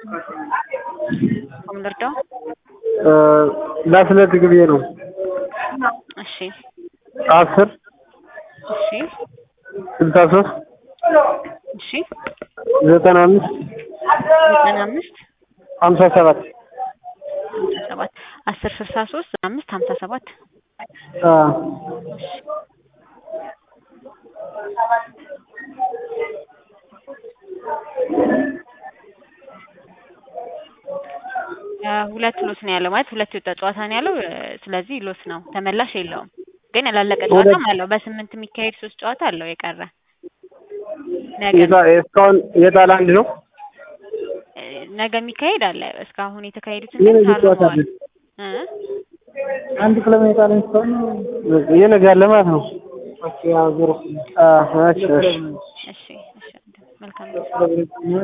ምን ልርዳው? ላስለቅቅ ብዬ ነው። እሺ አስር እሺ ስልሳ ሶስት እሺ ዘጠና አምስት ዘጠና አምስት ሀምሳ ሰባት ሀምሳ ሰባት አስር ስልሳ ሶስት ዘጠና አምስት ሀምሳ ሰባት ሁለት ሎስ ነው ያለው ማለት ሁለት የወጣ ጨዋታ ነው ያለው። ስለዚህ ሎስ ነው፣ ተመላሽ የለውም። ግን ያላለቀ ጨዋታም አለው። በስምንት የሚካሄድ ሶስት ጨዋታ አለው የቀረ ነገ እስካሁን የጣል አንድ ነው። ነገ የሚካሄድ አለ። እስካሁን የተካሄዱትን ምን ግን እዚህ ጨዋታ ታርመዋል። አለ? እ አንድ ክለብ ነው የጣለኝ እስካሁን የነገ አለ ማለት ነው። ኦኬ ያው ዞሮ እሺ እሺ እሺ እሺ መልካም